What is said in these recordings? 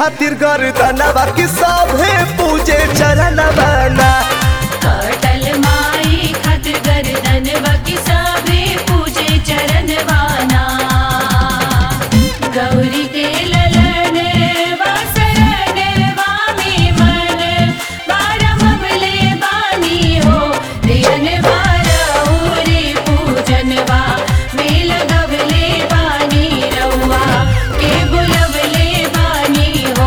खातिर गर्दनवा कि सभे पूजे चरणवा ना अटल माई खातिर गर्दन बकी सभे पूजे चरण वाना गौरी के ललन वासरन वामी मन बारम बले बानी हो दियन बारौरी पूजन वा मेल गवले बानी रउआ के बुलवले बानी हो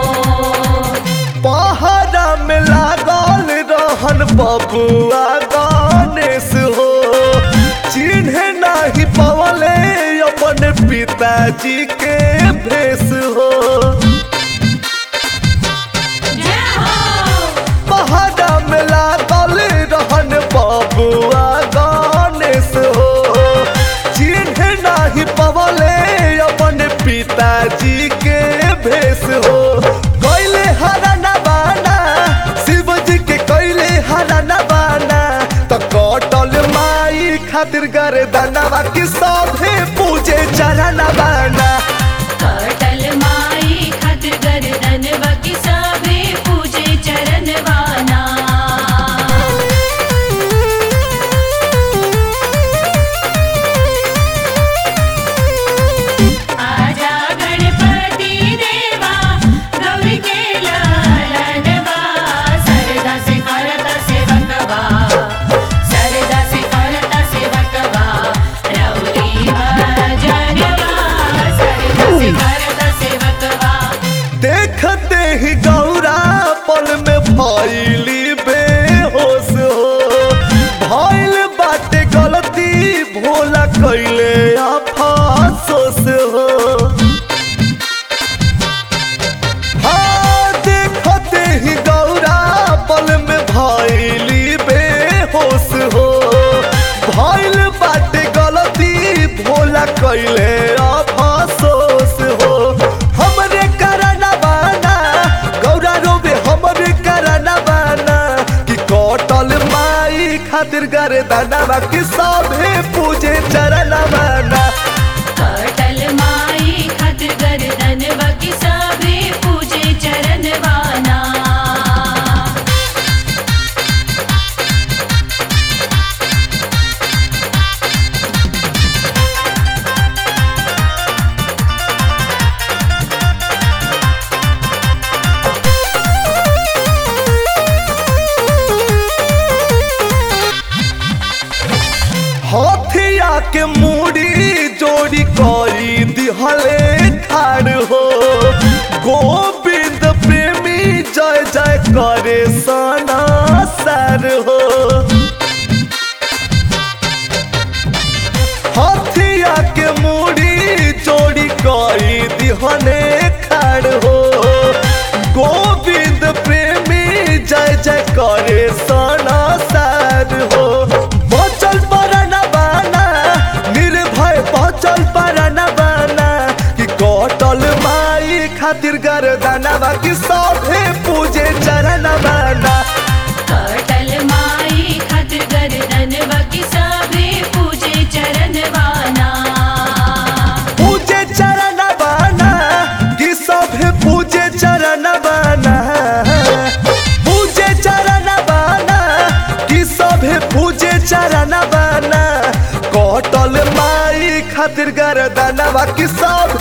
पहाड़ा में लागल रहन बबुआ गणेश हो चिन्ह नाही पवले अपन पिताजी के भेष हो जय हो पहाड़ा में लागल रहन बबुआ गणेश हो चिन्ह नाही पवले अपन पिताजी के भेष हो कैले हरा नबाना शिव जी के कैले हरा नबाना त कटल माई खातिर गर्दनवा कि सभे पूजे चरण बाना अटल माई खातिर गर्दन बकी सभे पूजे चरण वाना आजा गणपति देवा गौरी के लालनवा सरदा से करता सेवकवा सरदा से करता सेवकवा रौरी भजनवा सरदा से करता सेवकवा देखते ही गौरा पल में भैली बेहोश हो भइल बाटे गलती भोला कैले अफसोस हो हाँ देखते ही गौरा पल में भैली बेहोश हो भइल बाटे गलती भोला कैले अफसोस हो हमरे करना बाना गौरा रोबे हमरे करना बाना कि कटल माई खातिर गर्दनवा कि सभे पूजे चरण बाना अटल माई खातिर गर्दन बकी सभे पूजे चरण वाना हथिया के मूड़ी जोड़ी करी दिहले ठाड़ हो गोविंद प्रेमी जय जय करे सना सर हो हथिया के मूड़ी जोड़ी करी दिहले खाड़ हो गोविंद प्रेमी जय जय करे सना सर हो बचल परन बाना निर्भय बचल परन बाना कि कटल माई खातिर गर्दनवा कि सभे पूजे चरण बाना अटल माई खातिर गर्दन बकी सभे पूजे चरण वाना पूजे चरण बाना कि सभे पूजे चरण बाना पूजे चरण बाना कि सभे पूजे चरण बाना कटल माई खातिर गर्दनवा कि सभे